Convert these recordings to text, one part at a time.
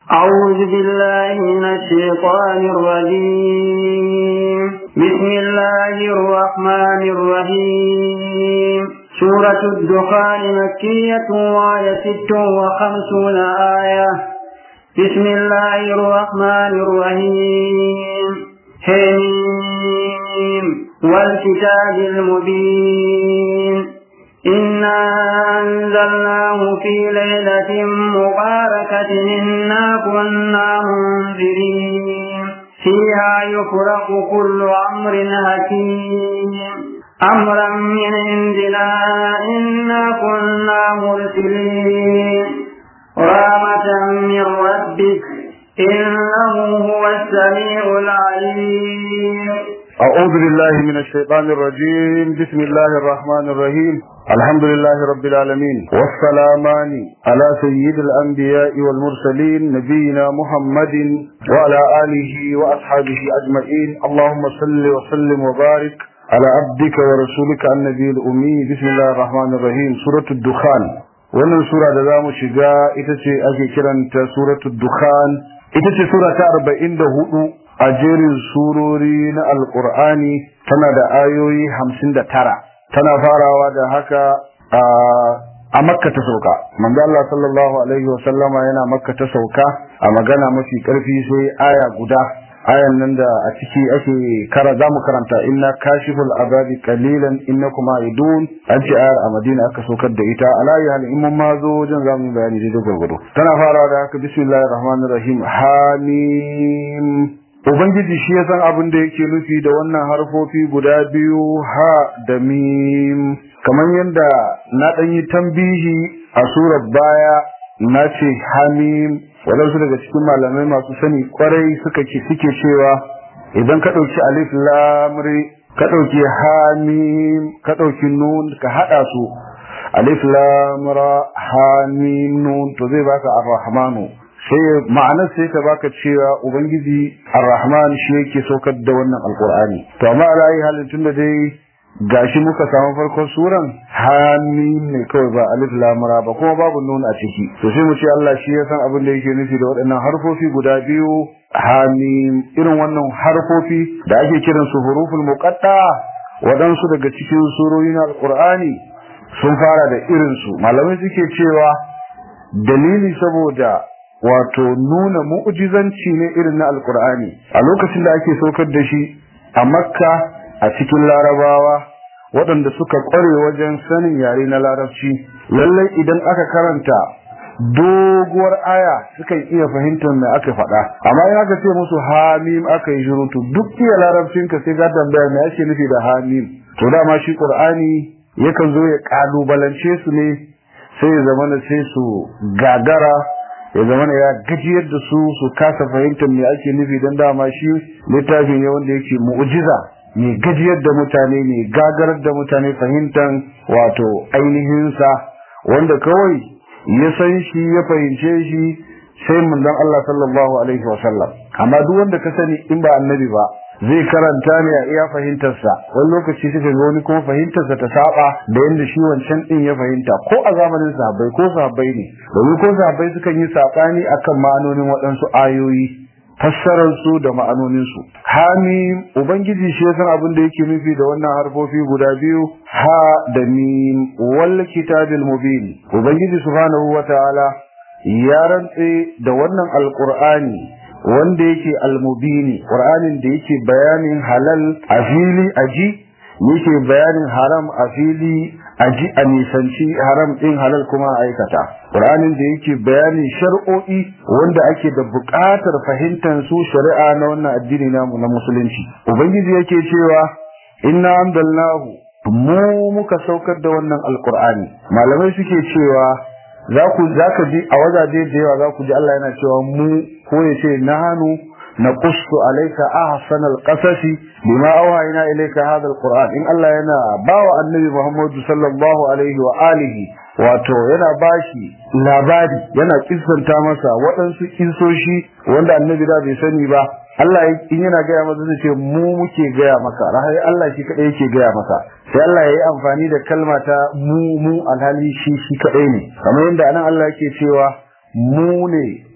أعوذ بالله من الشيطان الرجيم بسم الله الرحمن الرحيم سورة الدخان مكية وآية ست وخمسون آية بسم الله الرحمن الرحيم حميم والكتاب المبين إنا أنزلناه في ليلة مباركة إنا كنا منذرين فيها يفرق كل أمر حكيم أمرا من عندنا إنا كنا مرسلين رحمة من ربك إنه هو السميع العليم أعوذ بالله من الشيطان الرجيم بسم الله الرحمن الرحيم الحمد لله رب العالمين والسلامان على سيد الأنبياء والمرسلين نبينا محمد وعلى آله وأصحابه أجمعين اللهم صل وسلم وبارك على عبدك ورسولك النبي الأمي بسم الله الرحمن الرحيم سورة الدخان wannan sura da za mu shiga ita ce ake kiranta suratul dukhan ita ce sura ta arba'in da hudu a jerin surori na alkur'ani tana da ayoyi hamsin da tara tana farawa da haka a makka ta sauka manzo Allah sallallahu alaihi wa sallama yana makka ta sauka a magana mafi karfi sai aya guda ayan nan da a ciki ake kara za mu karanta inna kashiful azabi qalilan innakum aidun an ce ayar a madina aka saukar da ita alayi hal in mun ma zo wajen za mu bayani daidai gwargwado tana farawa da haka bismillahir rahmanir rahim hamim ubangiji shi ya san abin da yake nufi da wannan harfofi guda biyu ha da mim kamar yadda na ɗan yi tambihi a surar baya na ce hamim waɗansu daga cikin malamai masu sani kwarai suka ce suke cewa idan ka ɗauki alif lamri ka ɗauki hamim ka ɗauki nun ka haɗa su alif lamra hamim nun to zai baka ar-rahmanu sai ma'anar sai ta baka cewa ubangiji ar-rahman shi yake saukar da wannan alqur'ani to amma alayi halin tunda dai gashi muka samu farkon suran hamim ne kawai ba alif lamra ba kuma babu nun a ciki to sai mu ce Allah shi ya san abin da yake nufi da waɗannan harfofi guda biyu hamim irin wannan harfofi da ake kiran su huruful muqatta waɗansu daga cikin surori na alqur'ani sun fara da irin su malamai suke cewa dalili saboda wato nuna mu'jizanci ne irin na alqur'ani a lokacin da ake saukar da shi a makka a cikin larabawa waɗanda suka ƙware wajen sanin yare na larabci lallai idan aka karanta doguwar aya sukan iya fahimtar me aka faɗa amma in aka ce musu hamim aka yi shirutu duk iya larabcin ka sai ka tambaya me ake nufi da hamim to dama shi qur'ani yakan zo ya kalubalance su ne sai ya zama sai su gagara ya zama ya gajiyar da su su kasa fahimtar me ake nufi don dama shi littafin ne wanda yake mu'jiza mai gajiyar da mutane mai gagarar da mutane fahimtar wato ainihinsa wanda kawai ya san shi ya fahimce shi sai mundan Allah sallallahu alaihi wa sallam amma duk wanda ka sani in ba annabi ba zai karanta ne a iya fahimtarsa wani lokaci suka ga wani kuma fahimtarsa ta saba da yadda shi wancan din ya fahimta ko a zamanin sahabbai ko sahabbai ne domin ko sahabbai sukan yi sabani akan ma'anonin waɗansu ayoyi fassarar su da ma'anonin su hamim ubangiji shi san abin da yake nufi da wannan harfofi guda biyu ha da mim wal kitabil mubin ubangiji subhanahu wataala ya rantse da wannan alqur'ani wanda yake almubini qur'anin da yake bayanin halal a fili aji yake bayanin haram a fili aji a nisanci haram din halal kuma a aikata qur'anin da yake bayanin shar'o'i wanda ake da buƙatar fahimtar su shari'a na wannan addini namu na musulunci ubangiji yake cewa inna amdalnahu mu muka saukar da wannan alqur'ani malamai suke cewa za ku za ka ji a wajaje da yawa za ku ji Allah yana cewa mu ko ya ce nahanu naqussu alayka ahsanal qasasi bima awhayna ilayka hadha alquran in Allah yana bawa annabi Muhammad sallallahu alaihi wa alihi wato yana bashi labari yana kissanta masa waɗansu kissoshi wanda annabi da bai sani ba Allah in yana gaya masa zai ce mu muke gaya maka rahai Allah shi kadai yake gaya maka sai Allah ya yi amfani da kalma ta mu mu alhali shi shi kadai ne kamar yadda anan Allah yake cewa mu ne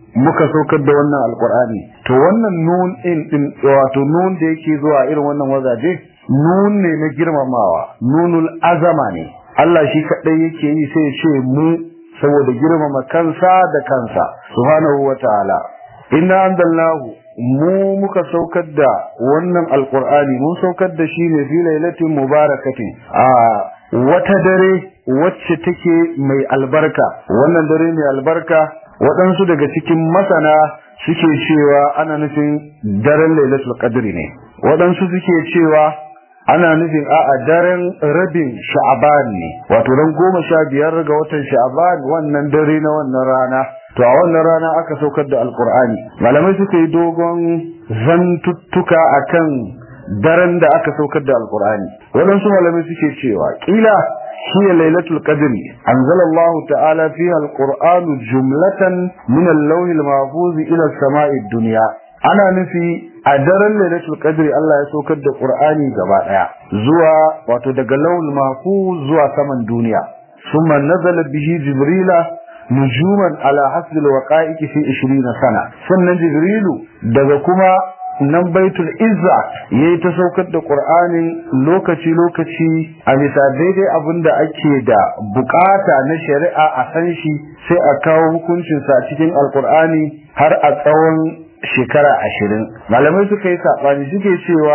muka saukar da wannan alqur'ani to wannan nun din din wato nun da yake zuwa irin wannan wazaje nun ne na girmamawa nunul azama ne Allah shi kadai yake yi sai ya ce mu saboda girmama kansa da kansa subhanahu wataala inna anzalnahu mu muka saukar da wannan alqur'ani mun saukar da shi ne fi lailatin mubarakatin a wata dare wacce take mai albarka wannan dare mai albarka waɗansu daga cikin masana suke cewa ana nufin daren lailatul qadri ne waɗansu suke cewa ana nufin a'a daren rabin sha'aban ne wato ran goma sha biyar ga watan sha'aban wannan dare na wannan rana to a wannan rana aka saukar da alkur'ani malamai suka yi dogon zantuttuka akan daren da aka saukar da alkur'ani waɗansu malamai suke cewa kila هي ليلة القدر أنزل الله تعالى فيها القرآن جملة من اللوح المحفوظ إلى السماء الدنيا ana nufi a daren lailatul qadri Allah ya saukar da Qur'ani gaba daya zuwa wato daga lawul mahfuz zuwa saman duniya summa nazala bihi jibrila nujuman ala hasbil waqa'iqi fi 20 sana sannan jibrilu daga kuma nan baitul izza yayi ta saukar da qur'anin lokaci lokaci a bisa daidai abinda ake da bukata na shari'a a san shi sai a kawo hukuncin sa cikin alqur'ani har a tsawon shekara ashirin malamai suka yi saɓani suke cewa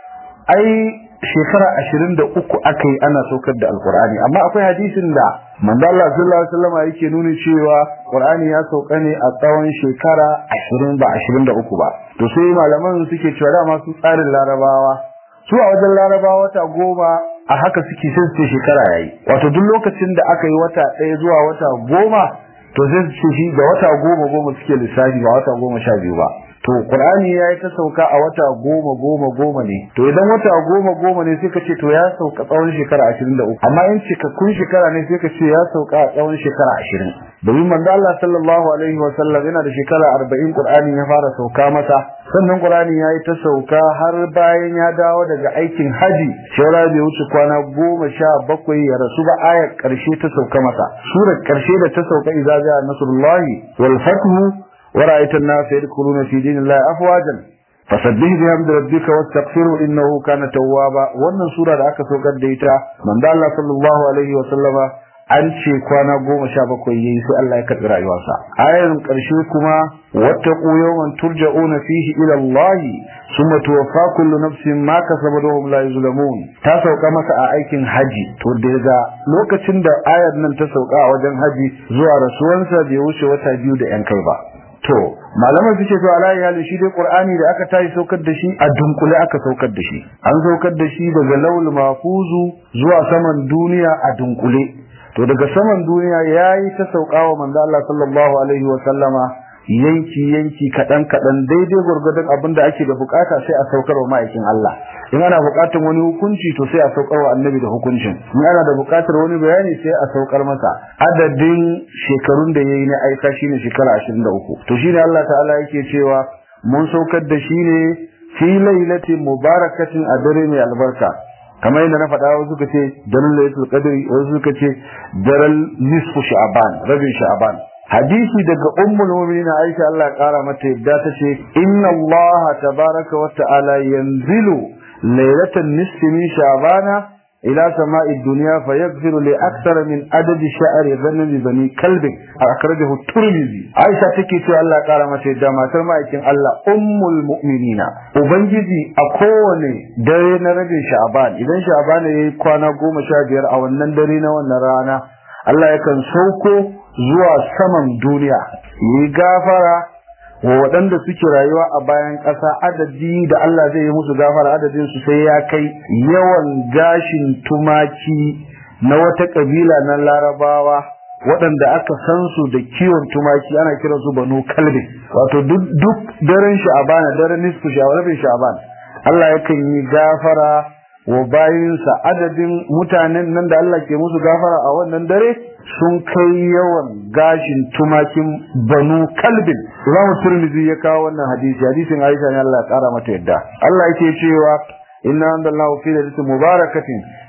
ai shekara ashirin da uku aka yi ana saukar da alkur'ani amma akwai hadisin da manzo Allah sallallahu alaihi wasallam yake nuni cewa qur'ani ya sauka ne a tsawon shekara ashirin ba ashirin da uku ba to sai malaman suke cewa dama su tsarin larabawa su a wajen larabawa wata goma a haka suke sai su shekara yayi wato duk lokacin da aka yi wata ɗaya zuwa wata goma to zai ce shi da wata goma goma suke lissafi ba wata goma sha biyu ba to qur'ani ya yi ta sauka a wata goma goma goma ne to idan wata goma goma ne sai ka ce to ya sauka tsawon shekara ashirin da uku amma in cikakkun shekara ne sai ka ce ya sauka a tsawon shekara ashirin domin manzo Allah sallallahu alaihi wa sallam yana da shekara arba'in qur'ani ya fara sauka masa sannan qur'ani ya yi ta sauka har bayan ya dawo daga aikin haji shaura bai wuce kwana goma sha bakwai ya rasu ba ayar karshe ta sauka masa surar karshe da ta sauka idza ja'a nasrullahi wal fathu ورأيت الناس يدخلون في دين الله أفواجا فسبح بحمد ربك واستغفره إنه كان توابا wannan sura da aka saukar da ita manzo Allah sallallahu alaihi wa sallama an ce kwana goma sha bakwai yayi sai Allah ya karɓi rayuwarsa ayar ƙarshe kuma wattaqu yawman turja'una fihi ila Allah thumma tuwaffa kullu nafsin ma kasabat wa hum la yuzlamun ta sauka masa a aikin haji to daga lokacin da ayar nan ta sauka a wajen haji zuwa rasuwansa bai wuce wata biyu da yan kai ba to malaman suke to ala ya shi dai qur'ani da aka tayi saukar da shi a dunkule aka saukar da shi an saukar da shi daga laul mafuzu zuwa saman duniya a dunkule to daga saman duniya yayi ta saukawa manzo Allah sallallahu alaihi wa sallama yanki yanki kadan kadan daidai gurgurdan abinda ake da bukata sai a saukar wa ma'aikin Allah in ana bukatar wani hukunci to sai a saukar wa annabi da hukuncin in ana da bukatar wani bayani sai a saukar masa adadin shekarun da yayi na aika shine shekara 23 to shine Allah ta'ala yake cewa mun saukar da shi ne fi lailatin mubarakatin a dare mai albarka kamar yadda na faɗa wasu suka ce daren lailatul qadri wasu suka ce daren nisfu sha'ban rabin sha'ban hadisi daga ummul mu'minin Aisha Allah ya kara mata yadda ta ce inna Allah tabaraka wa ta'ala yanzilu lailatan nisfi min sha'bana ila sama'i dunya fayaghfiru li akthara min adad sha'ri ghanami bani kalb akhrajahu turmizi Aisha take cewa Allah ya kara mata yadda matar ma'aikin Allah ummul mu'minina ubangiji a kowane dare na rabin sha'ban idan sha'ban yayi kwana goma sha biyar a wannan dare na wannan rana Allah yakan sauko zuwa saman duniya yi gafara wa waɗanda suke rayuwa a bayan ƙasa adadi da Allah zai yi musu gafara adadin su sai ya kai yawan gashin tumaki na wata ƙabila na larabawa waɗanda aka san su da kiwon tumaki ana kiran su banu kalbi wato duk daren sha'abana daren nisfu sha'abana sha'aban Allah yakan yi gafara wa bayinsa adadin mutanen nan da Allah ke musu gafara a wannan dare sun kai yawan gashin tumakin banu kalbin Imam Tirmidhi ya kawo wannan hadisi hadisin Aisha ne Allah ya kara mata yadda Allah yake cewa inna anzalallahu fi lailatin mubarakatin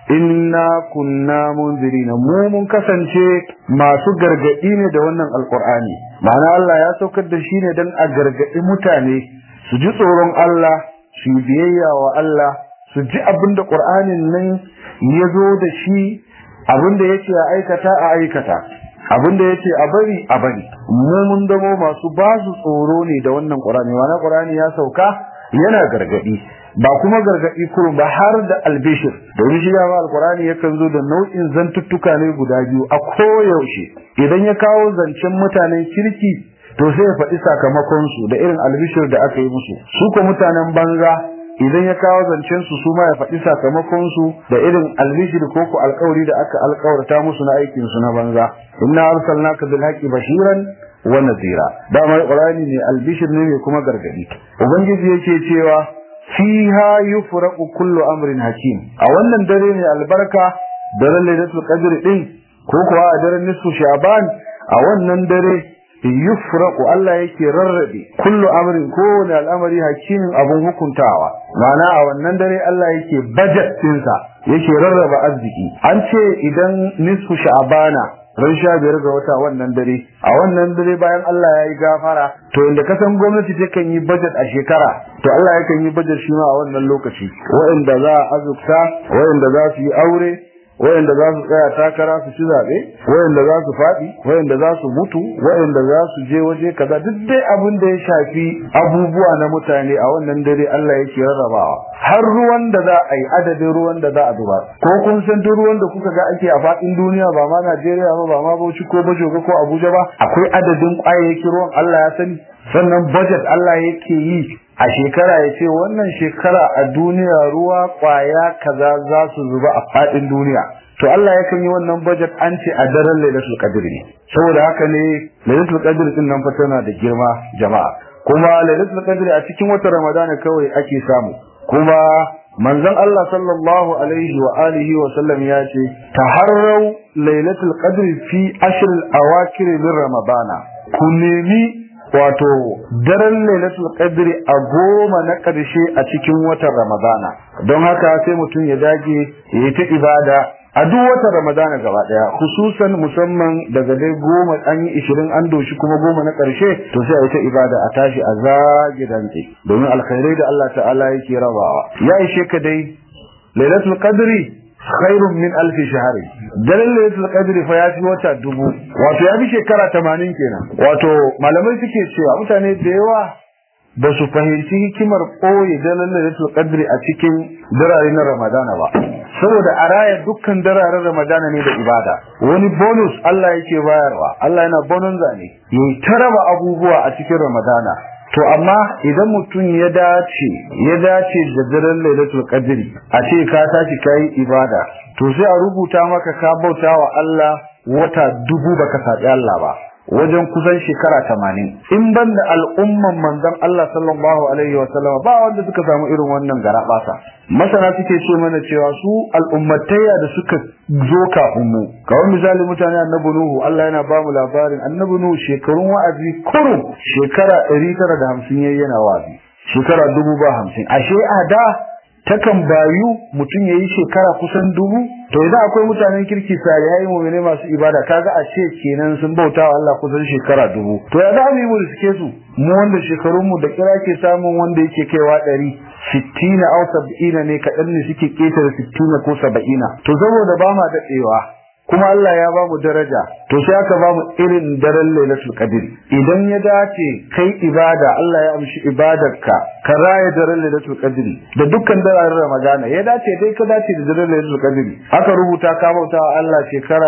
inna kunna munzirina mu mun kasance masu gargadi ne da wannan alqur'ani ma'ana Allah ya saukar da shi ne dan a gargadi mutane su ji tsoron Allah su biyayya wa Allah su ji abinda qur'anin nan ya zo da shi abinda yake a aikata a aikata abinda yace a bari a bari mu mun damo masu ba su tsoro ne da wannan qur'ani wannan qur'ani ya sauka yana gargadi ba kuma gargadi kurum ba har da albishir domin shi dama alqur'ani yakan zo da nau'in zantuttuka ne guda biyu a koyaushe idan ya kawo zancen mutanen kirki to sai ya faɗi sakamakon su da irin albishir da aka yi musu su ko mutanen banza idan ya kawo zancen su su ma ya faɗi sakamakon su da irin albishir ko ko alƙawari da aka alƙawarta musu na aikin su na banza inna arsalnaka bil haqqi bashiran wa nadhira dama qur'ani ne albishir ne mai kuma gargadi ubangiji yake cewa fiha yufraqu kullu amrin hakim a wannan dare ne albarka daren lailatul qadr din ko kuwa a daren nisfu sha'ban a wannan dare yufraqu Allah yake rarrabe kullu amrin kowane al'amari hakimin abun hukuntawa ma'ana a wannan dare Allah yake budget ɗinsa yake rarraba arziki an ce idan nisfu sha'bana ran sha biyar ga wata wannan dare a wannan dare bayan Allah ya yi gafara to inda ka san gwamnati takan yi budget a shekara to Allah yakan yi budget shi ma a wannan lokaci waɗanda za a azurta waɗanda za su yi aure wayanda za su tsaya takara su ci zaɓe wayanda za su faɗi wayanda za su mutu wayanda za su je waje kaza duk dai abin da ya shafi abubuwa na mutane a wannan dare Allah yake rarrabawa har ruwan da za a yi adadin ruwan da za a zuba ko kun san duk ruwan da kuka ga ake a faɗin duniya ba ma Najeriya ba ba ma Bauchi ko Bajoga ko Abuja ba akwai adadin kwayayyakin ruwan Allah ya sani sannan budget Allah yake yi a shekara ya ce wannan shekara a duniya ruwa kwaya kaza za su zuba a fadin duniya to Allah yakan yi wannan budget an ce a daren Lailatul Qadr ne saboda haka ne Lailatul Qadr din nan fa tana da girma jama'a kuma Lailatul Qadr a cikin watan Ramadan kawai ake samu kuma manzon Allah sallallahu alaihi wa alihi wa sallam ya ce taharrau Lailatul Qadr fi ashr al-awakir min Ramadana ku nemi wato daren lailatul qadri a goma na ƙarshe a cikin watan ramadana don haka sai mutum ya dage ya yi ta ibada a duk watan ramadana gaba daya khususan musamman daga dai goma an yi ishirin an doshi kuma goma na ƙarshe to sai a yi ta ibada a tashi a zagi dantse domin alkhairai da Allah ta'ala yake rabawa ya ishe ka dai lailatul qadri khairun min alfi shahari daren lailatul qadri fa ya fi wata dubu wato ya fi shekara tamanin kenan wato malamai suke cewa mutane da yawa ba su fahimci hikimar ɓoye daren lailatul qadri a cikin darare na ramadana ba saboda a raya dukkan dararen ramadana ne da ibada wani bonus Allah yake bayarwa Allah yana bonanza ne yayi taraba abubuwa a cikin ramadana to amma idan mutum ya dace ya dace da daren lailatul qadri a ce ka tashi kai ibada to sai a rubuta maka ka bauta wa Allah wata dubu baka sabi Allah ba wajen kusan shekara tamanin in ban da al'umman manzon Allah sallallahu alaihi wa sallam ba wanda suka samu irin wannan garabasa masana suke ce mana cewa su al'ummatayya da suka zo kafin mu kawai misali mutane annabi nuhu Allah yana ba mu labarin annabi nuhu shekarun wa'azi kurum shekara 950 yayi yana wa'azi shekara dubu ba hamsin ashe a da takan bayu mutum ya yi shekara kusan dubu to idan akwai mutanen kirki salihai mu'mini masu ibada kaga a ce kenan sun bauta wa Allah kusan shekara dubu to ya za mu yi mu riske su mu wanda shekarun mu da kira ke samun wanda yake kaiwa ɗari sittina au sab'ina ne kaɗan ne suke ƙetare sittina ko saba'ina to saboda ba ma daɗewa kuma Allah ya ba mu daraja to sai aka ba mu irin daren Lailatul Qadr idan ya dace kai ibada Allah ya amshi ibadarka ka raya daren Lailatul Qadr da dukkan daren Ramadana ya dace dai ka dace da daren Lailatul Qadr aka rubuta ka bauta wa Allah shekara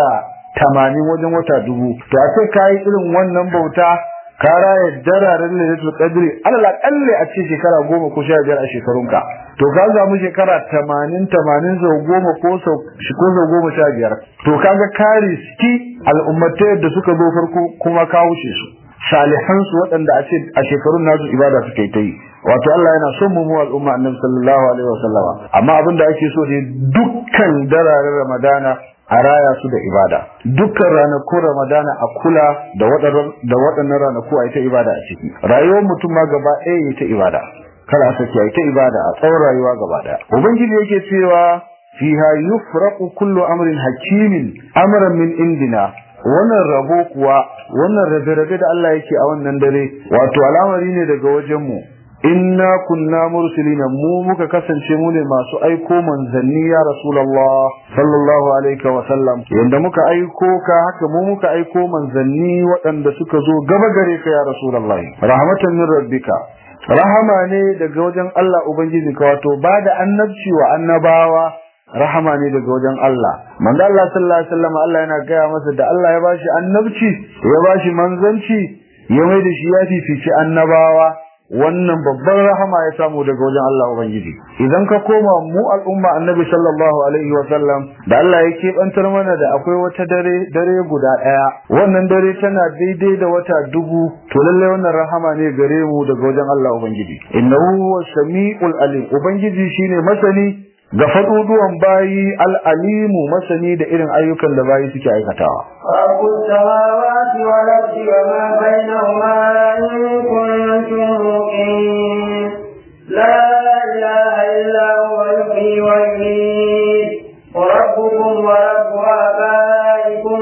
80 wajen wata dubu to a ce kai irin wannan bauta ka raya dararen Lailatul Qadr alal aqalli a ce shekara 10 ko 15 a shekarunka to ka samu shekara tamanin tamanin sau goma ko sau ko sau goma sha biyar to kaga kare ski al'ummatai da suka zo farko kuma ka wuce su salihan su waɗanda a ce a shekarun nasu ibada suka yi ta yi wato Allah yana son mu mu al'umma annabi sallallahu alaihi wasallama amma abin da ake so ne dukkan dararen Ramadana a raya su da ibada dukkan ranakun Ramadana a kula da waɗannan ranaku a yi ta ibada a ciki rayuwar mutum ma gaba ɗaya yi ta ibada kada a sake ta ibada a tsawon rayuwa gaba daya ubangiji yake cewa fiha yufraqu kullu amrin hakimin amran min indina wannan rabo kuwa wannan rabe-rabe da Allah yake a wannan dare wato al'amari ne daga wajen mu inna kunna mursilina mu muka kasance mu ne masu aiko manzanni ya rasulullah sallallahu alaihi wa sallam yanda muka aiko ka haka mu muka aiko manzanni waɗanda suka zo gaba gare ka ya rasulullah rahmatan min rabbika rahama ne daga wajen Allah ubangiji ka wato ba da annabci wa annabawa rahama ne daga wajen Allah manzo Allah sallallahu alaihi wasallam Allah yana gaya masa da Allah ya bashi annabci ya bashi manzanci ya mai da shi ya fifici annabawa wannan babban rahama ya samu daga wajen Allah Ubangiji idan ka koma mu al'umma annabi sallallahu alaihi wa sallam da Allah ya keɓantar mana da akwai wata dare dare guda ɗaya wannan dare tana daidai da wata dubu to lalle wannan rahama ne gare mu daga wajen Allah Ubangiji innahu huwa samiul alim Ubangiji shine masani ga faɗuɗuwan bayi al'alimu masani da irin ayyukan da bayi suke aikatawa. رب السماوات والأرض وما بينهما إن كنتم موقنين لا إله إلا هو يحيي ويميت وربكم ورب آبائكم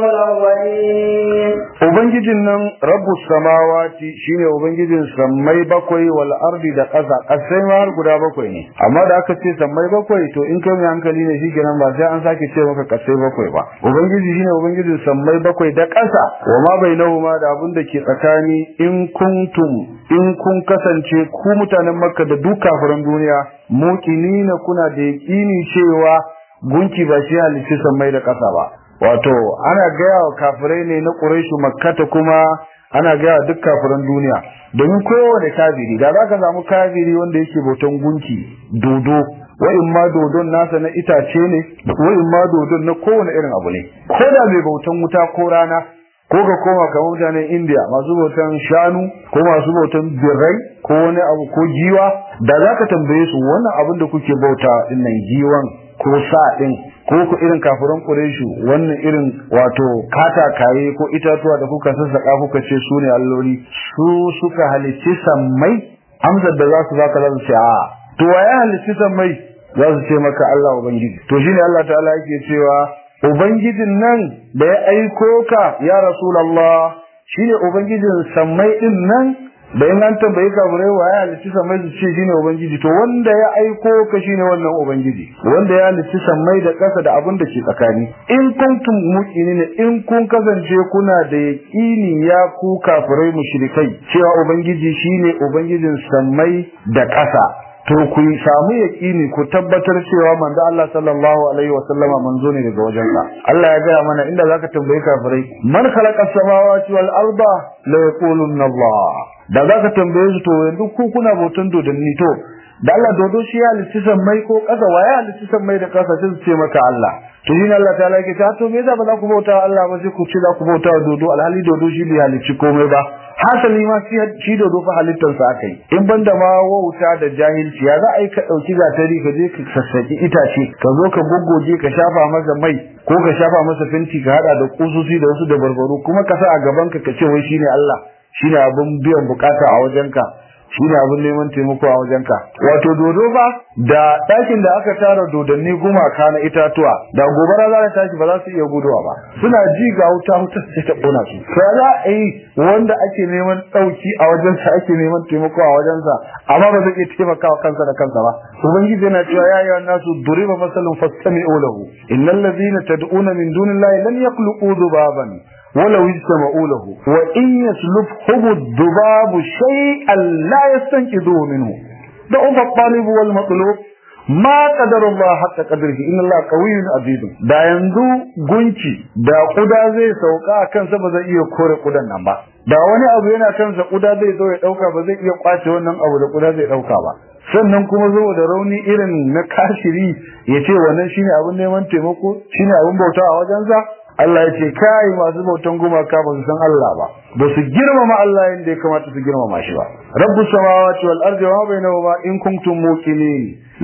الأولين Ubangijin nan Rabbu samawati shine Ubangijin sammai bakwai wal ardi da ƙasa ƙasai ma har guda bakwai ne amma da aka ce sammai bakwai to in kai mai hankali ne shi kenan ba sai an sake ce maka ƙasai bakwai ba Ubangiji shine Ubangijin sammai bakwai da ƙasa wa ma bainahuma da abin da ke tsakani in kuntum in kun kasance ku mutanen Makka da duk kafiran duniya muqinina kuna da yaƙini cewa gunki ba shi halicci sammai da ƙasa ba wato ana gaya wa kafirai ne na ƙuraishu makkata kuma ana gaya wa duk kafiran duniya domin kowane kafiri da za ka samu kafiri wanda yake bautan gunki dodo wa'in ma dodon nasa na itace ne wa'in ma dodon na kowane irin abu ne ko da mai bautan wuta ko rana ko ka koma kamar mutanen India masu bautan shanu ko masu bautan birrai ko wani abu ko giwa da za ka tambaye su wannan abin da kuke bauta dinnan giwan ko sa din ko ku irin kafiran Qurayshu wannan irin wato katakaye ko itatuwa da kuka sassaka kuka ce su ne alloli su suka halicci sammai amsar da za su baka za su ce a to waye halicci sammai za su ce maka Allah ubangiji to shine Allah ta'ala yake cewa ubangijin nan da ya aiko ka ya rasulullah shine ubangijin sammai din nan da in an tambayi kafirai wa ya halitta sammai su ce shine ubangiji to wanda ya aiko ka shine wannan ubangiji wanda ya halitta sammai da ƙasa da abin da ke tsakani in kuntum muqinin in kun kasance kuna da yaqini ya ku kafirai mushrikai cewa ubangiji shine ubangijin sammai da ƙasa to ku samu yaqini ku tabbatar cewa manzo Allah sallallahu alaihi wa sallama manzo ne daga wajensa Allah ya gaya mana inda zaka tambayi kafirai man khalaqa samawati wal arda la yaqulunna Allah da za ka tambaye su to yanzu ku kuna bautan dodanni to da Allah dodo shi ya halitta sammai ko ƙasa waye halitta sammai da ƙasa sai su ce maka Allah to shi Allah ta yake ta to me yasa ba za ku bauta Allah ba sai ku ce za ku bauta dodo alhali dodo shi bai halicci komai ba hasali ma shi dodo fa halittar sa aka yi in banda ma wauta da jahilci ya za a yi ka ɗauki gatari ka je ka sassaki itace ka zo ka goggoje ka shafa masa mai ko ka shafa masa fenti ka hada da kususi da wasu da barbaro kuma ka sa a gaban ka ka ce wai shine Allah shine abin biyan bukata a wajenka shine abin neman taimako a wajenka wato dodo ba da ɗakin da aka tara dodanni gumaka na itatuwa da gobara za ta tashi ba za su iya guduwa ba suna ji ga wuta wuta sai ta kona su to za a yi wanda ake neman ɗauki a wajensa ake neman taimako a wajensa amma ba zai iya taimakawa kansa da kansa ba ubangiji yana cewa ya yi nasu duriba masalun fastami'u lahu innal ladina tad'una min dunillahi lam yakhluqu dhubaban ولو اجتمعوا له وإن يسلبهم الذباب شيئا لا يستنقذوه منه ضعف الطالب والمطلوب ما قدر الله حق قدره إن الله قوي عزيز da yanzu gunki da kuda zai sauka a kansa ba zai iya kore kudan nan ba da wani abu yana kansa kuda zai zo ya dauka ba zai iya kwace wannan abu da kuda zai dauka ba sannan kuma zo da rauni irin na kashiri ya ce wannan shine abin neman taimako shine abin bauta a wajensa Allah ya ce kai masu bautan gumaka ba su san Allah ba ba su girmama Allah yadda ya kamata su girmama shi ba rabbu samawati wal ardi wa bainahuma in kuntum muqinin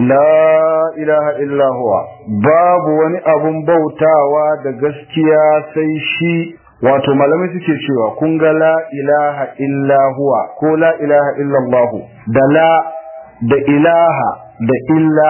la ilaha illa huwa babu wani abun bautawa da gaskiya sai shi wato malamai suke cewa kun ga la ilaha illa huwa ko la ilaha illa Allah da la da ilaha da illa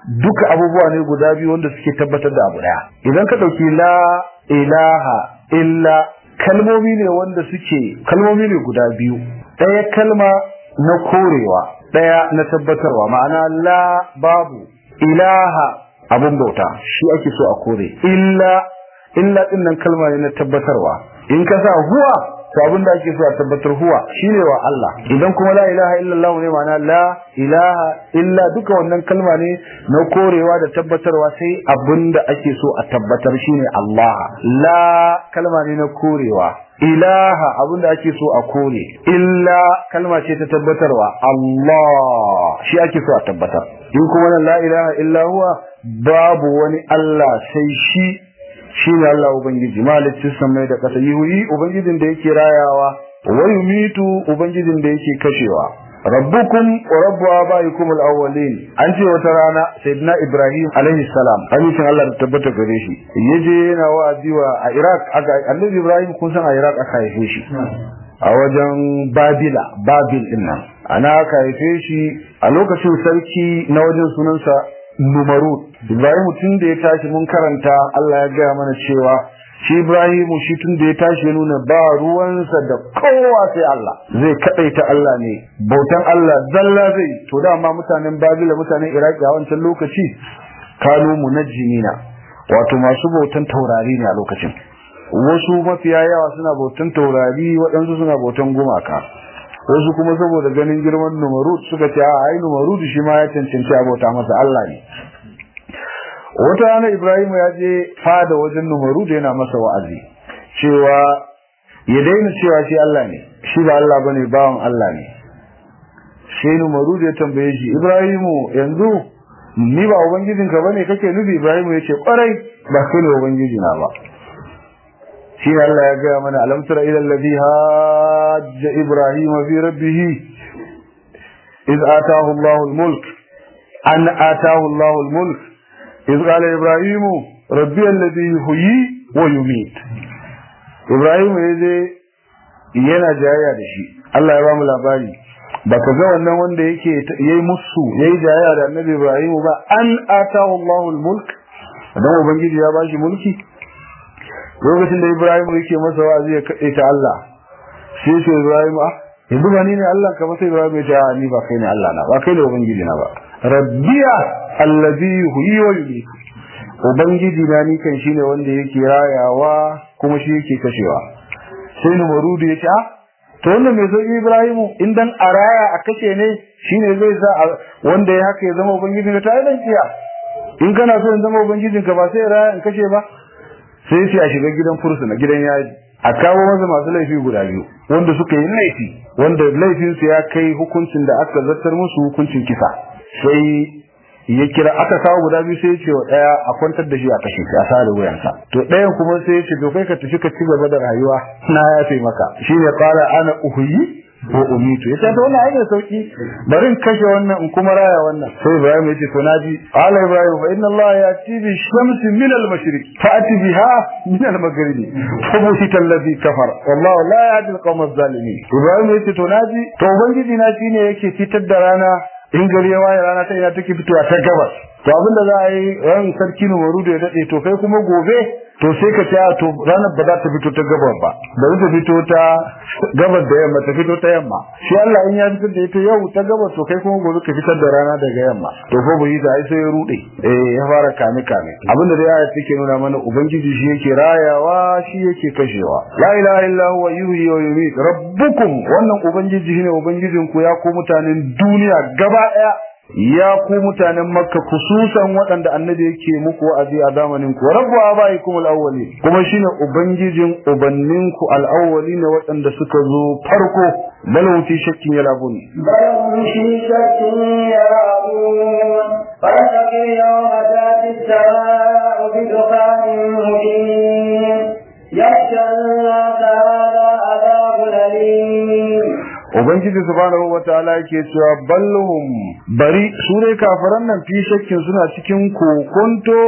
duka abubuwa ne guda biyu wanda suke tabbatar da abu daya idan ka dauki la ilaha illa kalmomi ne wanda suke kalmomi ne guda biyu daya kalma na korewa daya na tabbatarwa ma'ana la babu ilaha abun bauta shi ake so a kore illa illa din nan kalma ne na tabbatarwa in ka sa huwa to abin da ake so a tabbatar huwa shine wa Allah idan kuma la ilaha illallah ne ma'ana la ilaha illa duka wannan kalma ne na korewa da tabbatarwa sai abin da ake so a tabbatar shine Allah la kalma ne na korewa ilaha abin da ake so a kore illa kalma ce ta tabbatarwa Allah shi ake so a tabbatar in kuma la ilaha illa huwa babu wani Allah sai shi shi ne Allah Ubangiji malicin samai da ƙasa yuhi Ubangijin da yake rayawa wa yumitu Ubangijin da yake kashewa rabbukum wa rabbu abaikum al-awwalin an ce wata rana sayyidina Ibrahim alaihi salam amincin Allah da tabbata gare shi yaje yana wa'azi wa a Iraq aka annabi Ibrahim kun san a Iraq aka haife shi a wajen Babila Babil din nan ana aka haife shi a lokacin sarki na wajen sunansa Numarud. Ibrahim tun da ya tashi mun karanta Allah ya gaya mana cewa shi Ibrahimu shi tun da ya tashi ya nuna ba ruwansa da kowa sai Allah. Zai kaɗaita Allah ne, bautan Allah zalla zai to dama mutanen Babila mutanen Iraki a wancan lokaci kanu munajjimina wato masu bautan taurari ne a lokacin. Wasu mafiya yawa suna bautan taurari waɗansu suna bautan gumaka. wasu kuma saboda ganin girman numarud suka ce a ai numarud shi ma ya cancanci abota masa Allah ne wata rana Ibrahim ya je fada wajen numarud yana masa wa'azi cewa ya daina cewa shi Allah ne shi ba Allah bane bawan Allah ne sai numarud ya tambaye shi Ibrahimu yanzu ni ba ubangijinka bane kake nufi Ibrahim ya ce kwarai ba kai ne ubangiji na ba shi Allah ya gaya mana alam tara ila alladhi hajja ibrahim fi rabbih iz ataahu Allahu al-mulk an ataahu Allahu al-mulk iz qala ibrahim rabbi alladhi yuhyi wa yumiit ibrahim yaje yana jayayya da shi Allah ya ba mu labari baka ga wannan wanda yake yayi musu yayi jayayya da annabi ibrahim ba an ataahu Allahu al-mulk dan ubangiji ya bashi mulki lokacin da Ibrahim yake masa wa'azi ya kade ta Allah sai ce Ibrahim ah yanzu ba ni ne Allah ka ba sai Ibrahim ya ce a ni ba kai ne Allah na ba kai ne ubangiji na ba rabbiya allazi yuhyi wa yumiit ubangiji na ni kan shine wanda yake rayawa kuma shi yake kashewa sai Numarudu ya ce ah to wannan mai sauki Ibrahimu in dan a raya a kashe ne shine zai sa wanda ya haka ya zama ubangiji ka ta dan kiya in kana so in zama ubangijinka ba sai raya in kashe ba sai ce a shiga gidan fursuna gidan yaji a kawo masa masu laifi guda biyu wanda suka yi laifi wanda laifinsu ya kai hukuncin da aka zartar musu hukuncin kisa sai ya kira aka kawo guda biyu sai ya ce wa ɗaya a kwantar da shi a kashe shi a sare wuyansa to ɗayan kuma sai ya ce to kai ka tafi ka ci gaba da rayuwa na yafe maka shine qala ana uhyi ko umitu yace to wannan ainihin sauki bari in kashe wannan in kuma raya wannan sai Ibrahim yace to naji ala Ibrahim fa inna Allah yati bi shamsi min al mashriq fa'ati biha min al maghribi fa buhita alladhi kafara wallahu la yahdi al qawm zalimin Ibrahim yace to naji to ubangiji na shine yake fitar da rana in gari ya waye rana ta ina take fitowa ta gabas to abinda za a yi ran sarki Numaru da ya dade to kai kuma gobe to sai ka ce to ranar ba za ta fito ta gabar ba bari ta fito ta gabar da yamma ta fito ta yamma shi Allah in ya fitar da ita yau ta gabar to kai kuma gobe ka fitar da rana daga yamma to ko bai da ai sai ya rude eh ya fara kame kame abinda da ayat take nuna mana ubangiji shi yake rayawa shi yake kashewa la ilaha illa huwa yuhyi wa yumiit rabbukum wannan ubangiji shine ubangijin ku ya ku mutanen duniya gaba daya ya ku mutanen makka kususan waɗanda annabi yake muku wa'azi a zamanin ku rabbu abaikum al-awwali kuma shine ubangijin ubannin ku al-awwali ne waɗanda suka zo farko balhum fi shakkin yalabun بل في شك يلعبون فاتقوا يوم تاتي السماء بدخان مبين يخشى الناس هذا عذاب أليم ubangiji subhanahu wataala yake cewa ballhum bari su ne kafiran nan fi shakkin suna cikin kokonto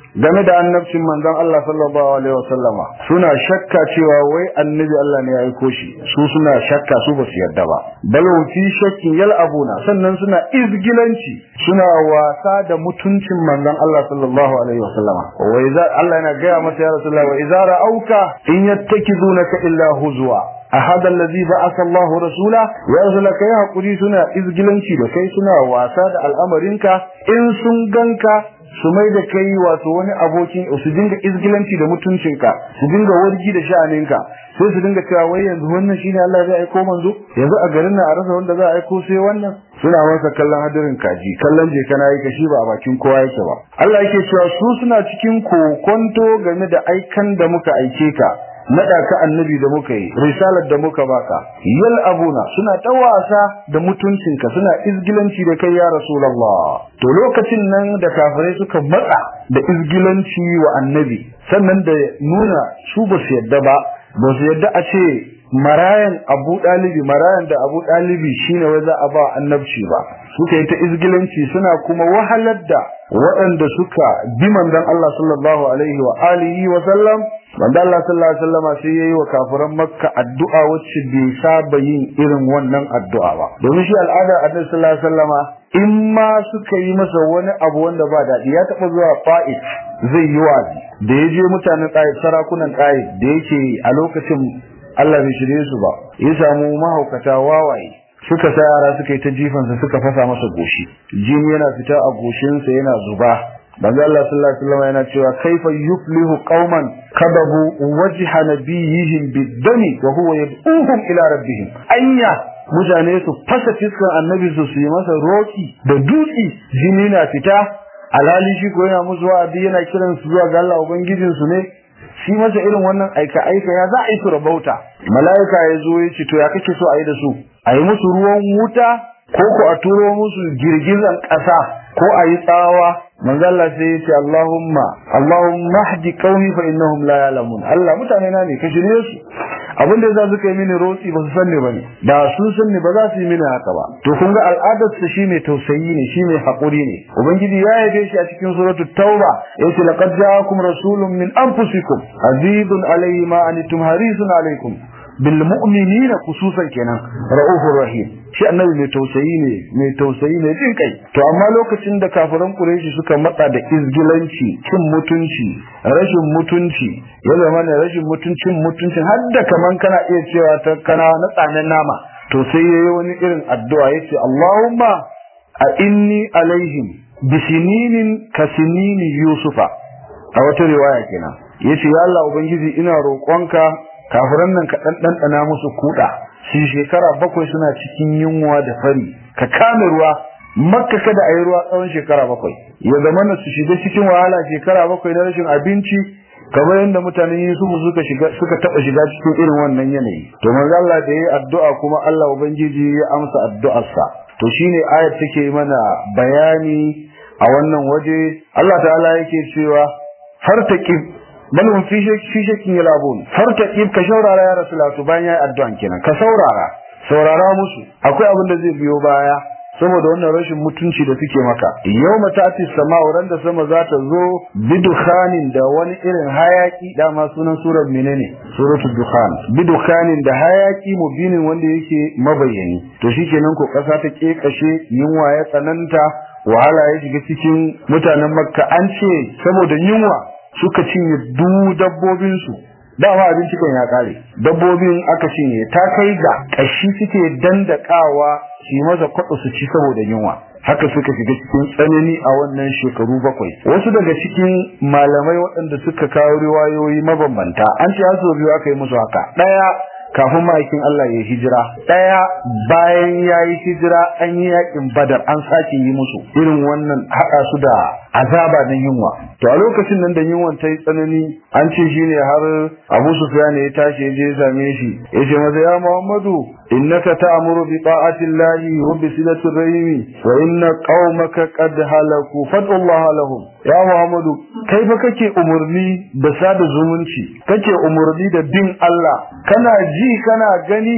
game da annabcin manzon Allah sallallahu alaihi wasallama suna shakka cewa wai annabi Allah ne ya aiko shi su suna shakka su ba su yarda ba bal fi shakkin yal'abuna sannan suna izgilanci suna wasa da mutuncin manzon Allah sallallahu alaihi wasallama wa idza Allah yana gaya masa ya rasulullah wa idza ra'auka in yattakizunaka illa huzwa ahad allazi ba'atha Allahu rasula ya rasulullah kai hakuri suna izgilanci da kai suna wasa da al'amarinka in sun ganka su mai da kai wato wani abokin su dinga izgilanci da mutuncinka su dinga wargi da sha'aninka sai su dinga cewa wai yanzu wannan shine Allah zai aiko manzo yanzu a garin nan a rasa wanda za a aiko sai wannan suna masa kallon hadirin kaji kallon je kana yi kashi ba a bakin kowa yake ba Allah yake cewa su suna cikin kokonto game da aikan da muka aike ka naɗa ka annabi da muka yi risalar da muka baka yal abuna suna ta wasa da mutuncinka suna izgilanci da kai ya rasulullah to lokacin nan da kafirai suka matsa da izgilanci wa annabi sannan da nuna su ba su yadda ba ba su yadda a ce marayan abu ɗalibi marayan da abu ɗalibi shine wai za a ba annabci ba suka yi ta izgilanci suna kuma wahalar da waɗanda suka bi manzon Allah sallallahu alaihi wa alihi wa sallam manzon Allah sallallahu alaihi wa sallam sai yayi wa kafiran Makka addu'a wacce bai saba yin irin wannan addu'a ba domin shi al'ada Annabi sallallahu alaihi wa sallama in ma suka yi masa wani abu wanda ba daɗi ya taɓa zuwa Fa'id zai yi wazi da ya je mutanen Ta'if sarakunan Ta'if da yake a lokacin Allah bai shirye su ba ya samu mahaukata wawaye suka sa yara suka yi ta jifansa suka fasa masa goshi jini yana fita a goshinsa yana zuba banza Allah sallallahu alaihi wasallam yana cewa kaifa yuflihu qauman kadabu wajha nabiyihim bid-dami wa huwa yad'uhum ila rabbihim anya mutane su fasa fiskan annabi su su yi masa roki da dutsi jini na fita alhali shi ko yana musu wa'adi yana kiran su zuwa ga Allah ubangijin su ne shi masa irin wannan aika aika ya za a yi su rabauta mala'ika ya zo ya ce to ya kake so a yi da su a yi musu ruwan wuta ko ko a turo musu girgizan ƙasa ko a yi tsawa manzo Allah sai ya ce Allahumma Allahumma hdi qaumi fa innahum la ya'lamun Allah mutane na ne ka shirye su abin da yasa suka yi mini rotsi ba su sanni bane da sun sanni ba za su yi mini haka ba to kun ga al'adar su shi mai tausayi ne shi mai hakuri ne ubangiji ya yabe shi a cikin suratul tauba yace laqad ja'akum rasulun min anfusikum azizun alayhi ma antum harisun alaykum bil mu'minina khususan kenan ra'ufur rahim shi annabi mai tausayi ne mai tausayi ne jin kai to amma lokacin da kafiran quraishi suka matsa da izgilanci cin mutunci rashin mutunci ya zama ne rashin mutuncin mutuncin har da kaman kana iya cewa ta kana na tsanen nama to sai yayi wani irin addu'a yace Allahumma a inni alaihim bisininin kasinini yusufa a wata riwaya kenan yace ya Allah ubangiji ina roƙonka kafiran nan ka dan dandana musu kuda shi shekara bakwai suna cikin yunwa da fari ka kame ruwa makka kada a yi ruwa tsawon shekara bakwai ya zama na su shiga cikin wahala shekara bakwai na rashin abinci kamar yadda mutanen Yusufu suka shiga suka taba shiga cikin irin wannan yanayi to manzo Allah da yayi addu'a kuma Allah ubangiji ya amsa addu'arsa to shine ayat take mana bayani a wannan waje Allah ta'ala yake cewa fartaqib bal hum fi fi shakkin yalabun fartaqib ka shaurara ya rasulullah to bayan yayi addu'an kenan ka saurara saurara musu akwai abin da zai biyo baya saboda wannan rashin mutunci da suke maka yawma ta'ti sama'u ran da sama za ta zo bidukhanin da wani irin hayaki dama sunan surar menene suratul dukhan bidukhanin da hayaki mubinin wanda yake mabayyani to shikenan ko kasa ta kekashe yunwa ya tsananta wahala ya shiga cikin mutanen makka an ce saboda yunwa suka cinye du dabbobinsu dama abinci kan ya kare dabbobin aka cinye ta kai ga kashi suke dandakawa shi maza kwaɗo su ci saboda yunwa haka suka shiga cikin tsanani a wannan shekaru bakwai wasu daga cikin malamai waɗanda suka kawo riwayoyi mabambanta an ce haso biyu aka yi musu haka ɗaya kafin ma'aikin Allah ya hijira ɗaya bayan ya yi hijira an yi yakin badar an sake yi musu irin wannan haɗa su da azaba na yunwa to a lokacin nan da yunwan ta yi tsanani an ce shi ne har abu sufyan ya tashi ya je ya same shi ya ce masa ya muhammadu innaka ta'muru bi ta'ati llahi wa bi silati rahimi wa inna qaumaka qad halaku fad'u Allah lahum ya muhammadu kai fa kake umurni da sada zumunci kake umurni da bin Allah kana ji kana gani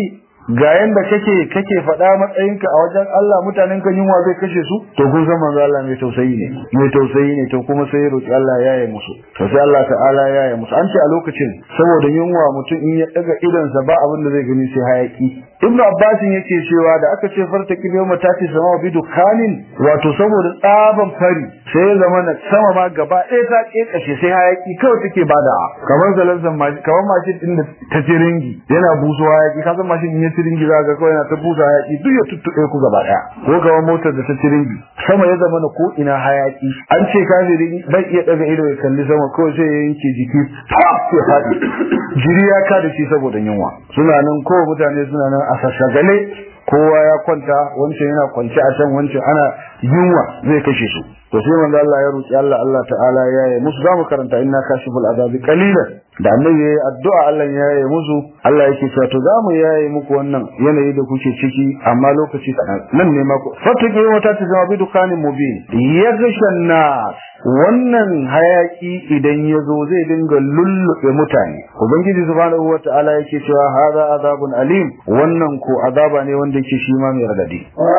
ga yanda kake kake faɗa matsayinka a wajen Allah mutanen ka yunwa zai kashe su to kun san manzo Allah mai tausayi ne mai tausayi ne to kuma sai roki Allah ya yi musu to sai Allah ta'ala ya yi musu an ce a lokacin saboda yunwa mutum in ya daga idonsa ba abin da zai gani sai hayaki Ibn Abbas yake cewa da aka ce farta kibiyo matati sama bi dukanin wato saboda tsaban fari sai ya zama na sama ma gaba ɗaya ta kekashe sai hayaki kawai take bada kamar zalanzan mashi kamar mashin din da ta tiringi yana buso hayaki ka san mashin in ya tiringi za ga kawai yana ta busa hayaki duk ya tuttuɓe ku gaba ɗaya ko kamar motar da ta tiringi sama ya zama na ko ina hayaki an ce kafirin bai iya daga ido ya kalli sama kawai sai ya yanke jiki ya faɗi jiri ya ka da shi saboda yunwa suna nan ko mutane suna nan a sassagale kowa ya kwanta wancan yana kwance a can wancan ana yunwa zai kashe su to sai manzo Allah ya roki Allah Allah ta'ala ya yi musu zamu karanta inna kashiful azabi qalilan da annabi yayi addu'a Allah ya yi musu Allah yake cewa to zamu yayi muku wannan yanayi da kuke ciki amma lokaci kadan nan ne ma ku fatake wata ta zama bi dukanin mubin yaghshan nas wannan hayaki idan ya zo zai dinga lullube mutane ubangiji subhanahu wata'ala yake cewa hadha azabun alim wannan ko azaba ne wanda yake shi ma mai radadi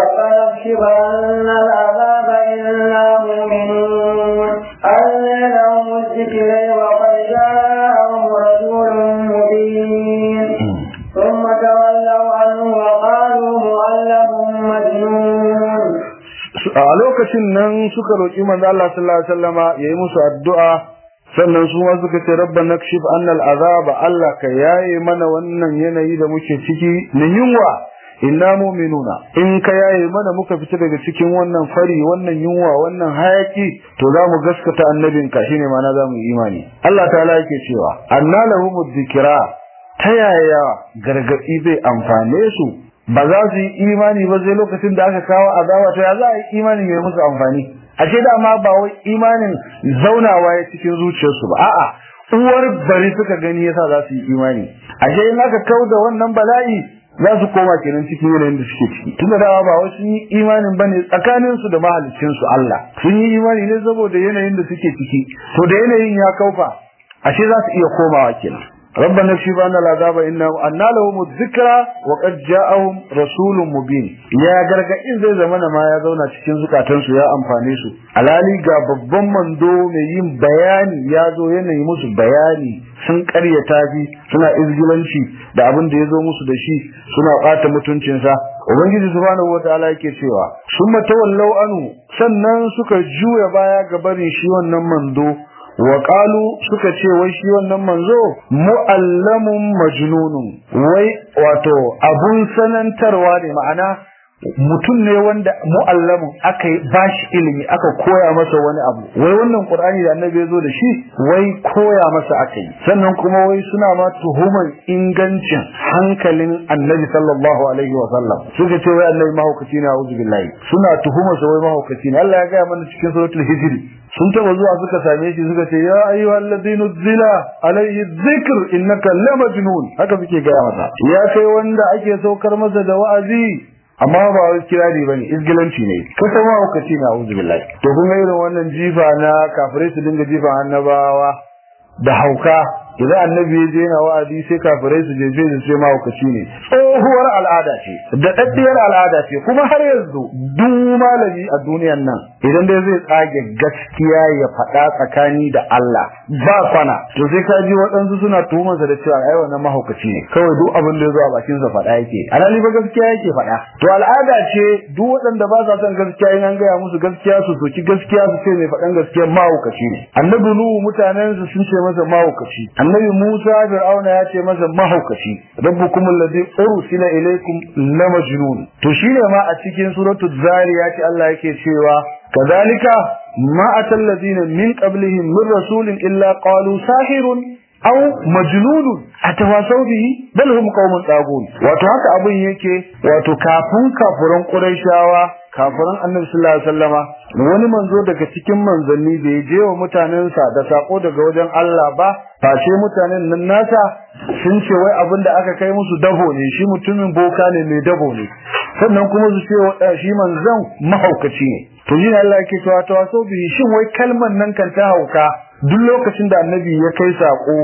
ثم تولوا عنه وقالوا معلم مجنون a lokacin nan suka roƙi manzo Allah sallallahu alaihi wasallama yayi musu addu'a sannan su ma suka ce rabbana kshif annal azaba Allah ka yaye mana wannan yanayi da muke ciki na yunwa inna mu'minuna in ka yaye mana muka fita daga cikin wannan fari wannan yunwa wannan hayaki to za mu gaskata annabinka shine ma na za mu imani Allah ta'ala yake cewa anna lahumud dhikra ta yaya gargadi zai amfane su ba za su yi imani ba sai lokacin da aka kawo azaba to ya za a yi imanin ya musu amfani ashe dama ba wai imanin zaunawa ya cikin zuciyarsu ba a'a uwar bari suka gani yasa za su yi imani ashe in aka kau da wannan bala'i za su koma kenan cikin yanayin da suke ciki tunda dawa ba wai sun yi imanin bane tsakanin su da mahaliccin su Allah sun yi imani ne saboda yanayin da suke ciki to da yanayin ya kaufa ashe za su iya komawa kenan ربنا اكشف عنا العذاب إنه أن لهم الذكرى وقد جاءهم رسول مبين يا gargadin zai zamana ma ya zauna cikin zukatansu ya amfane su alali ga babban mando mai yin bayani ya zo yana yi musu bayani sun karyata shi suna izgilanci da abin da ya zo musu da shi suna ɓata mutuncinsa ubangiji subhanahu wataala yake cewa summa tawallau anu sannan suka juya baya ga barin shi wannan mando wa qalu suka ce wai shi wannan manzo muallamun majnunun wai wato abun sanantarwa ne ma'ana mutum ne wanda mu'allamun aka yi bashi ilimi aka koya masa wani abu wai wannan qur'ani da annabi ya zo da shi wai koya masa aka yi sannan kuma wai suna ma tuhumar ingancin hankalin annabi sallallahu alaihi wa sallam suka ce wai annabi mahaukaci ne a'udhu billahi suna tuhumar sa wai mahaukaci ne Allah ya gaya mana cikin suratul hijr sun taba zuwa suka same shi suka ce ya ayyuhal ladina zila alayhi dhikr innaka lamajnun haka suke gaya masa ya kai wanda ake saukar masa da wa'azi amma ba wai kirari bane izgilanci ne ko sama hukaci na auzu billahi to kun ga irin wannan jifa na kafirai su dinga jifa annabawa da hauka idan annabi ya je na wa'azi sai kafirai su je je su ma hukaci ne tsohuwar al'ada ce da daddiyar al'ada ce kuma har yanzu duk malami a duniyan nan idan dai zai tsage gaskiya ya faɗa tsakani da Allah ba kwana to sai ka ji waɗansu suna tuhumarsa da cewa ai wannan mahaukaci ne kawai duk abin da ya zo a bakin sa faɗa yake alhali ba gaskiya yake faɗa to al'ada ce duk waɗanda ba sa son gaskiya in an gaya musu gaskiya su soki gaskiya su ce mai faɗan gaskiya mahaukaci ne annabi nuhu mutanen su sun ce masa mahaukaci annabi musa fir'auna ya ce masa mahaukaci rabbukum alladhi ursila ilaykum lamajnun to shine ma a cikin suratul zariyat Allah yake cewa كذلك ما أتى الذين من قبلهم من رسول إلا قالوا ساحر أو مجنون أتواصوا به بل هم قوم طاغون wato haka abin yake wato kafin kafuran Qurayshawa kafiran Annabi sallallahu alaihi wasallama wani manzo daga cikin manzanni da ya je wa mutanensa da sako daga wajen Allah ba face mutanen nan nasa sun ce wai abin da aka kai musu dabo ne shi mutumin boka ne mai dabo ne sannan kuma su ce shi manzon mahaukaci ne to shi Allah yake cewa ta waso bi shin wai kalman nan kan ta hauka duk lokacin da annabi ya kai sako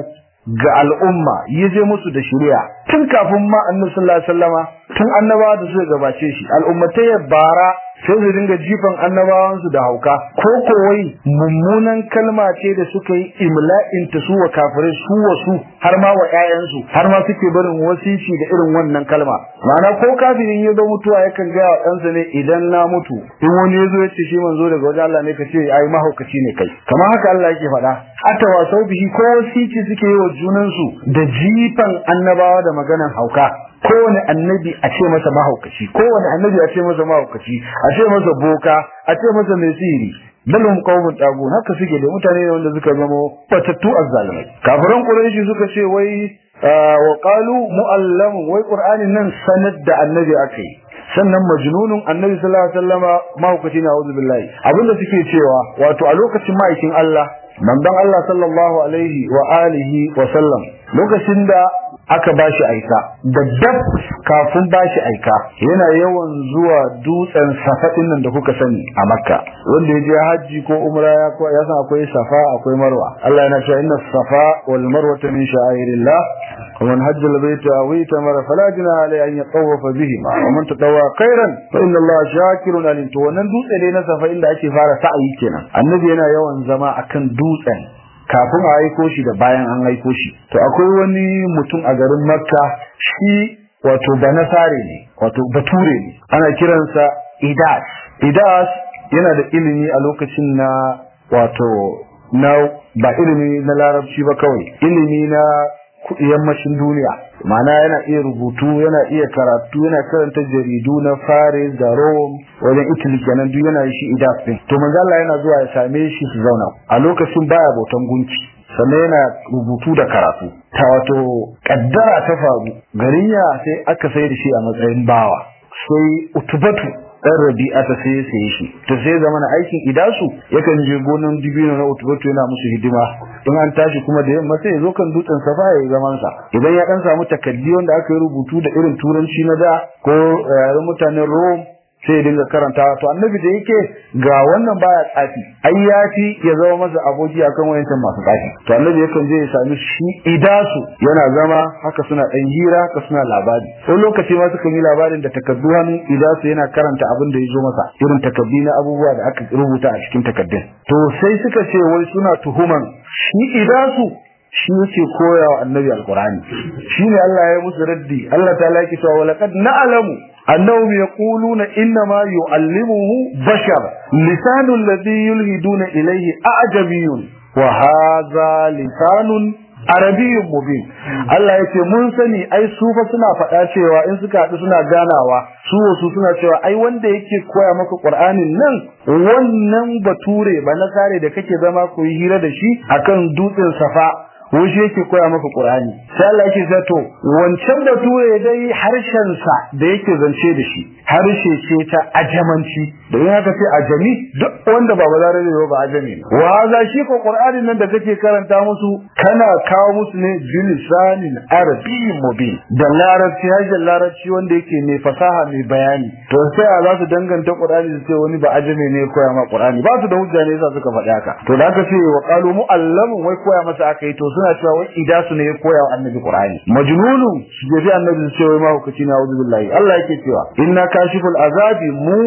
ga al'umma ya je musu da shari'a tun kafin ma annabi sallallahu alaihi wasallama tun annabawa da suka gabace shi al'ummatai ya bara sai su dinga jifan annabawansu da hauka ko kowai mummunan kalma ce da suka yi imla'in ta su wa kafirai su wa su har ma wa ƴaƴansu har ma suke barin wasici da irin wannan kalma ma'ana ko kafirin ya zo mutuwa yakan ga wa ɗansa ne idan na mutu in wani ya zo ya ce shi manzo daga wajen Allah ne ka ce ai mahaukaci ne kai kamar haka Allah yake faɗa hatta wasau bihi ko wasici suke yi wa junansu da jifan annabawa da maganan hauka kowane annabi a ce masa mahaukaci kowane annabi a ce masa mahaukaci a ce masa boka a ce masa mai sihiri dalum qaumun tagu haka suke da mutane ne wanda suka zama batattu azzalimai kafiran quraishi suka ce wai wa qalu muallamun wai qur'anin nan sanad da annabi akai sannan majnunun annabi sallallahu alaihi wasallama mahaukaci na auzu billahi abinda suke cewa wato a lokacin ma'aikin Allah manzon Allah sallallahu alaihi wa alihi wa sallam lokacin da aka bashi aika da dab kafin bashi aika yana yawan zuwa dutsen safa nan da kuka sani a makka wanda ya je hajji ko umra ya ko ya san akwai safa akwai marwa Allah yana cewa inna safa wal marwa min sha'airillah wa man hajja al bayta aw itamara fala junaha alayhi an yatawafa bihima wa man tatawwa khairan fa inna Allah shakirun alim to wannan dutse ne na safa inda ake fara sa'ayi kenan annabi yana yawan zama akan dutsen kafin a aiko shi da bayan an aiko shi to akwai wani mutum a garin makka shi wato banasare ne wato bature ne ana kiransa idas idas yana da ilimi a lokacin na wato na ba ilimi na larabci ba kawai ilimi na yammacin duniya ma'ana yana iya rubutu yana iya karatu yana karanta jaridu na Faris da Rome wajen Italy kenan duk yana shi idas din to manzo Allah yana zuwa ya same shi su zauna a lokacin baya bautan gunki sannan yana rubutu da karatu ta wato kaddara ta faru garin ya sai aka sai da shi a matsayin bawa sai utubatu dan rabi'a ta sai sai shi to sai zamana aikin idasu yakan je gonan dibino na utubatu yana musu hidima in an tashi kuma da yamma sai ya zo kan dutsen safa ya yi zaman sa idan ya dan samu takaddi wanda aka yi rubutu da irin turanci na da ko yaren mutanen Rome sai ya dinga karanta to annabi da yake ga wannan baya tsafi ai ya fi ya zama masa aboki akan wayancan masu tsafi to annabi yakan je ya sami shi idasu yana zama haka suna dan hira haka suna labari ko lokaci ma suka yi labarin da takaddu hannun idasu yana karanta abin da ya zo masa irin takaddi na abubuwa da aka rubuta a cikin takaddun to sai suka ce wai suna tuhuman shi idasu shi yake koya wa annabi alqur'ani shine Allah ya musu raddi Allah ta laki cewa walaqad na'lamu annahum yaquluna inna ma yu'allimuhu bashar lisanu alladhi yulhiduna ilayhi a'jabiyyun wa hadha lisanun arabiyyun mubin Allah ya ce mun sani ai su fa suna faɗa cewa in suka haɗu suna ganawa su wasu suna cewa ai wanda yake koya maka Qur'anin nan wannan bature ba na kare da kake zama ku yi hira da shi akan dutsen safa shi yake koya maka Qur'ani sai Allah yake cewa to wancan bature dai harshen sa da yake zance da shi harshe ce ta ajamanci da yin haka sai ajami duk wanda ba bazare ne ba ajami ne wa za shi ko Qur'anin nan da kake karanta musu kana kawo musu ne bilisanin arabiyyin mubin da larabci harshen larabci wanda yake mai fasaha mai bayani to sai a za su danganta Qur'ani su ce wani ba ajami ne koya ma Qur'ani ba su da hujja ne yasa suka faɗi haka to da aka ce wa qalu mu'allamun wai koya masa aka yi to suna cewa wai idasu ne ya koya wa annabi Qur'ani majnunun shi ya ji annabi ce wai ma hukaci na auzu billahi Allah yake cewa inna kashiful azabi mu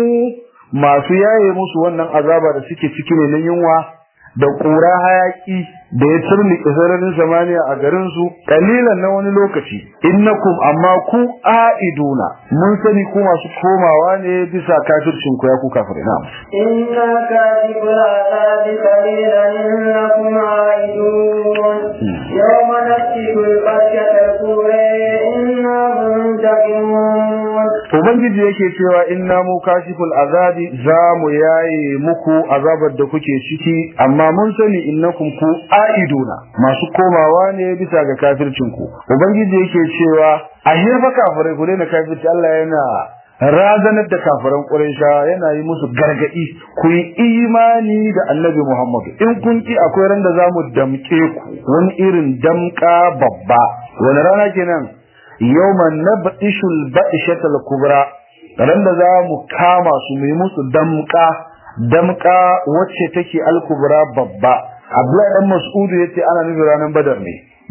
masu yaye musu wannan azaba da suke ciki ne na yunwa da ƙura hayaki da ya turmi sararin samaniya a garin su kalilan na wani lokaci innakum amma ku aiduna mun sani ku masu komawa ne bisa kafircin ku ya ku kafirai na inna kashiful azabi qalilan innakum aidun yawma nasibul qasyatal qura inna muntaqimun ubangiji yake cewa inna mu kashiful azabi za mu yaye muku azabar da kuke ciki amma mun sani innakum ku aiduna masu komawa ne bisa ga kafircin ku ubangiji yake cewa a hirfa kafirai ku daina kafirci Allah yana razanar da kafiran Quraysha yana yi musu gargadi ku yi imani da Annabi Muhammad in kun ki akwai ran da zamu damke ku wani irin damka babba wani rana kenan yawman nab'ishul ba'ishatal kubra ran da zamu kama su mu yi musu damka damka wacce take al-kubra babba Abdullahi dan Mas'udu yace ana nufin ranar Badar ne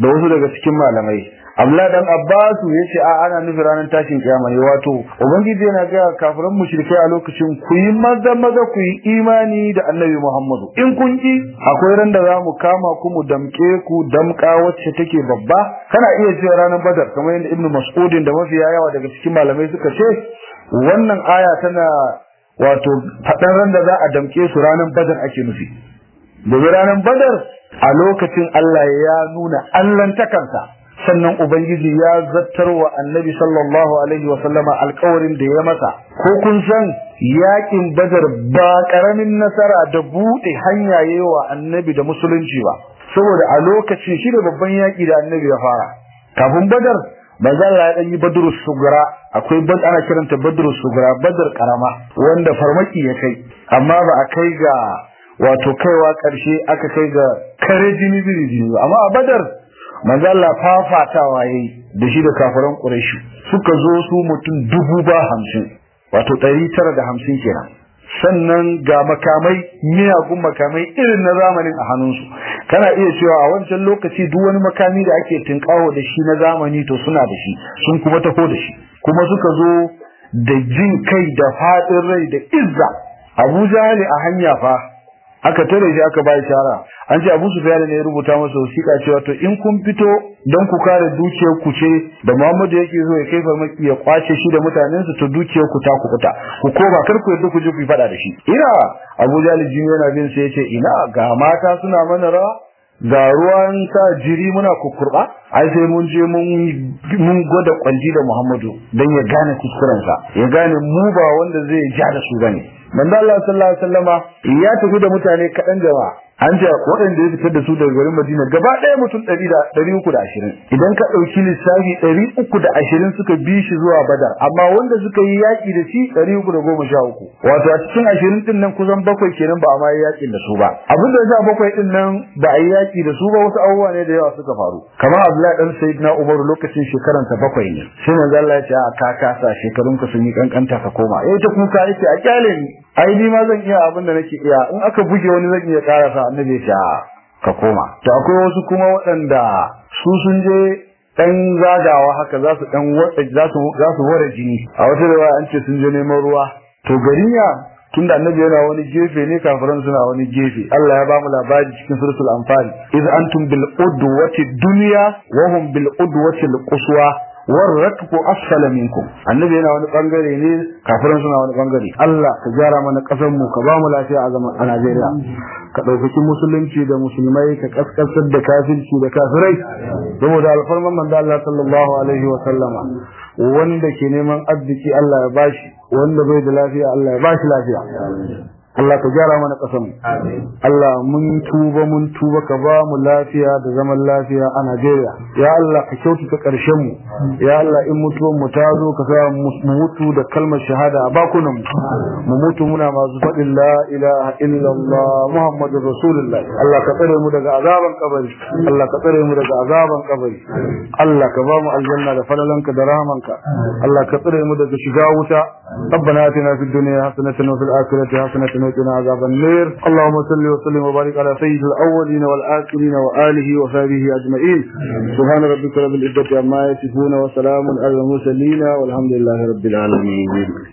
da wasu daga cikin malamai Abdullah dan Abbasu yace a ana nufi ranar tashin kiyama ne wato ubangiji yana ga kafiran mushrikai a lokacin ku yi maza maza ku yi imani da Annabi Muhammadu in kun ki akwai ran da za mu kama ku mu damke ku damka wacce take babba kana iya cewa ranar Badar kamar yadda Ibn Mas'udin da mafiya yawa daga cikin malamai suka ce wannan aya tana wato faɗan ran da za a damke su ranar Badar ake nufi domin ranar Badar a lokacin Allah ya nuna Allahntakansa sannan ubangiji ya zattar wa annabi sallallahu alaihi wa sallama alkawarin da ya masa ko kun san yakin badar ba karamin nasara da bude hanya yawa annabi da musulunci ba saboda a lokacin shi da babban yaki da annabi ya fara kafin badar manzo Allah ya dan yi badrus sugura akwai bad ana kiranta badrus sugura badar karama wanda farmaki ya kai amma ba a kai ga wato kaiwa karshe aka kai ga kare jini biri jini amma a badar manzo Allah fafatawa yayi da shi da kafiran Quraysh suka zo su mutum dubu ba hamsin wato ɗari tara da hamsin kenan sannan ga makamai miyagun makamai irin na zamanin a hannunsu kana iya cewa a wancan lokaci duk wani makami da ake tinkawo da shi na zamani to suna da shi sun kuma taho da shi kuma suka zo da jin kai da faɗin rai da izza Abu Jahali a hanya fa aka tare shi aka bai shara an ce Abu Sufyan ne ya rubuta masa wasiƙa cewa to in kun fito don ku kare dukiyar ku ce da Muhammadu yake zo ya kai farmaki ya kwace shi da mutanen su to dukiyar ku ta ku kuta ku koma kar ku yadda ku je ku yi fada da shi ina Abu Jalil jin yana bin sai yace ina ga mata suna mana rawa ga ruwan sa jiri muna kukurba ai sai mun je mun mun gwada kwanji da Muhammadu dan ya gane kuskurensa ya gane mu ba wanda zai ja da su bane manzo Allah sallallahu alaihi wasallama ya tafi da mutane kaɗan jama'a an ce waɗanda ya fitar da su daga garin Madina gaba ɗaya mutum ɗari da ɗari uku da ashirin idan ka ɗauki lissafi ɗari uku da ashirin suka bi shi zuwa Badar amma wanda suka yi yaƙi da shi ɗari uku da goma sha uku wato a cikin ashirin ɗin nan kusan bakwai kenan ba a ma yi yaƙin da su ba abin da ya bakwai ɗin nan ba a yi yaƙi da su ba wasu abubuwa ne da yawa suka faru kamar Abdullahi dan Sayyidina Umar lokacin shekaransa bakwai ne sai manzo Allah ya ce a ka kasa shekarunka sun yi kankanta ka koma eh ta kuka yake a kyale ni ai ni ma zan iya abin da nake iya in aka buge wani zan iya karasa annabi ya ka koma to akwai wasu kuma waɗanda su sun je dan zagawa haka za su dan watsa za su za su ware jini a wata da an ce sun je neman ruwa to garinya tunda annabi yana wani gefe ne kafiran suna wani gefe Allah ya ba mu labari cikin suratul anfal iz antum bil udwati dunya wa hum bil udwati al quswa warrakbu asfala minkum annabi yana wani bangare ne kafiran suna wani bangare Allah ka gyara mana kasar mu ka ba mu lafiya a zaman a Najeriya ka ɗaukaki musulunci da musulmai ka kaskasar da kafirci da kafirai saboda alfarman manzo Allah sallallahu alaihi wa sallama wanda ke neman arziki Allah ya bashi wanda bai da lafiya Allah ya bashi lafiya Allah ka gyara mana kasan Allah mun tuba mun tuba ka ba mu lafiya da zaman lafiya a Najeriya ya Allah ka kyautata karshen mu ya Allah in mutuwan mu ta zo ka sa mu mutu da kalmar shahada a bakunan mu mu mutu muna masu faɗin la ilaha illallah muhammadur rasulullah Allah ka tsare mu daga azaban kabari Allah ka tsare mu daga azaban kabari Allah ka ba mu aljanna da falalanka da rahamanka Allah ka tsare mu daga shiga wuta ربنا آتنا في الدنيا حسنة وفي الآخرة حسنة وقنا عذاب النار اللهم صل وسلم وبارك على سيد الأولين والآخرين وآله وصحبه أجمعين سبحان ربك رب العزة عما يصفون وسلام على المرسلين والحمد لله رب العالمين